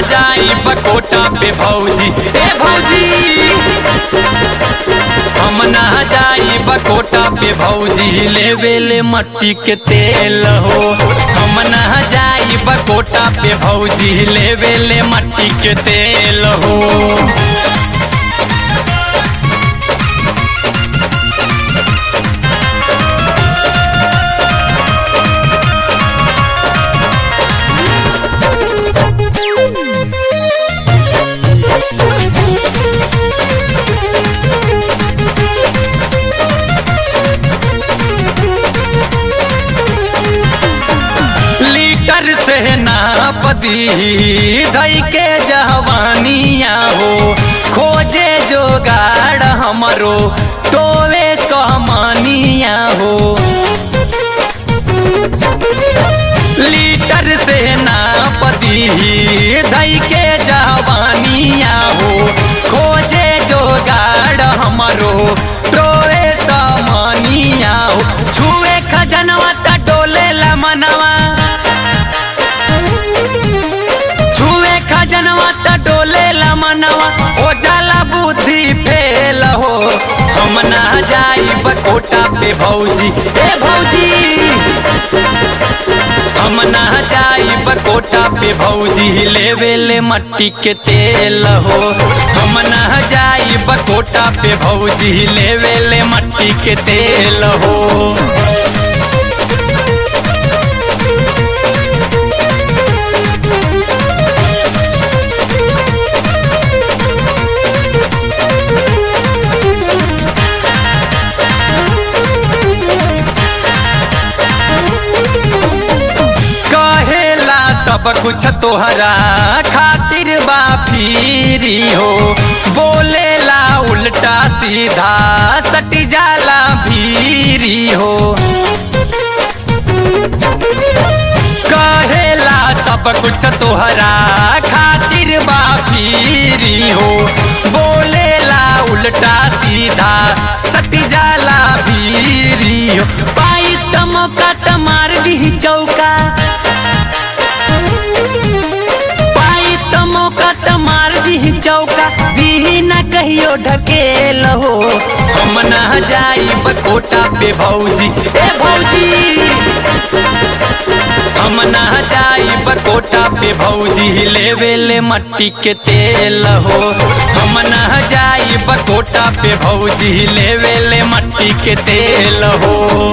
जाई बकोटा पे भौजी ए भौजी हम ना जाई बकोटा पे भौजी लेवे ले मट्टी के तेल हो हम ना जाई बकोटा पे भौजी लेवे ले मट्टी के तेल हो लीटर से नापदी धई के जवानिया हो खोजे जोगाड़ हमरो टोवे सहमानिया हो लीटर से नापदी धई के जवानिया हो खोजे जोगाड़ हमरो टोवे सहमानिया हो छुए खजनवा त डोले ला मनवा छुए खजनवा त डोले ला मनवा हो जाला बुद्धि फेल हो हम ना जाई बकोटा पे भौजी ए भौजी हम ना जाई बकोटा पे भौजी लेवे ले मट्टी के तेल हो हम ना जाई बकोटा पे भौजी लेवे ले मट्टी के तेल हो कहेला सब कुछ तोहरा खातिर बा फिरी हो बोलेला उल्टा सीधा सटी जाला भीरी हो कहेला सब कुछ तोहरा खातिर बा फिरी हो बोलेला उल्टा सीधा सटी जाला भीरी हो पाई त मौका त मार दी चौका पाई त मौका त मार दी चौका दी न कहियो ढकेल हो हम ना जाई बकोटा पे भौजी ए भौजी हम ना जाई बकोटा पे भौजी लेवे ले मट्टी के तेल हो हम ना जाई बकोटा पे भौजी लेवे ले मट्टी के तेल हो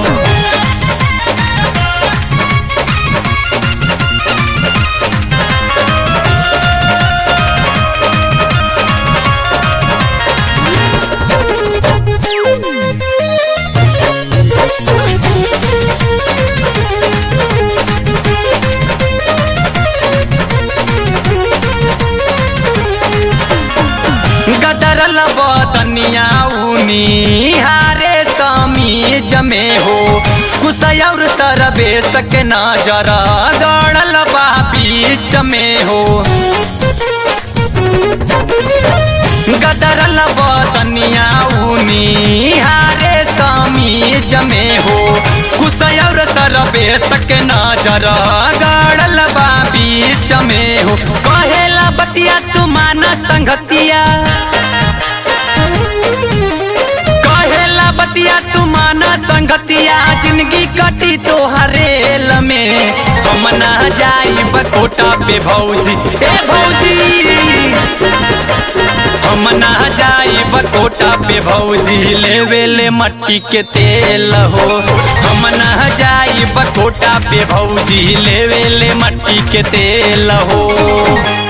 गदरल बदनिया ऊनी हारे समीज में हो कुसयौर सरबे सक नजर गड़ल बा बीच में हो गदरल बदनिया ऊनी हारे समीज में हो कुसयौर सरबे सक नजर गड़ल बा बीच में हो कहेला बतिया तू माना संगतिया कहेला बतिया तू माना संगतिया जिंदगी कटी तो हरेल में हम ना जाई बकोटा पे भौजी ए भौजी हम ना जाई बकोटा पे भौजी लेवे ले मट्टी के तेल हो हम ना जाई बकोटा पे भौजी लेवे ले मट्टी के तेल हो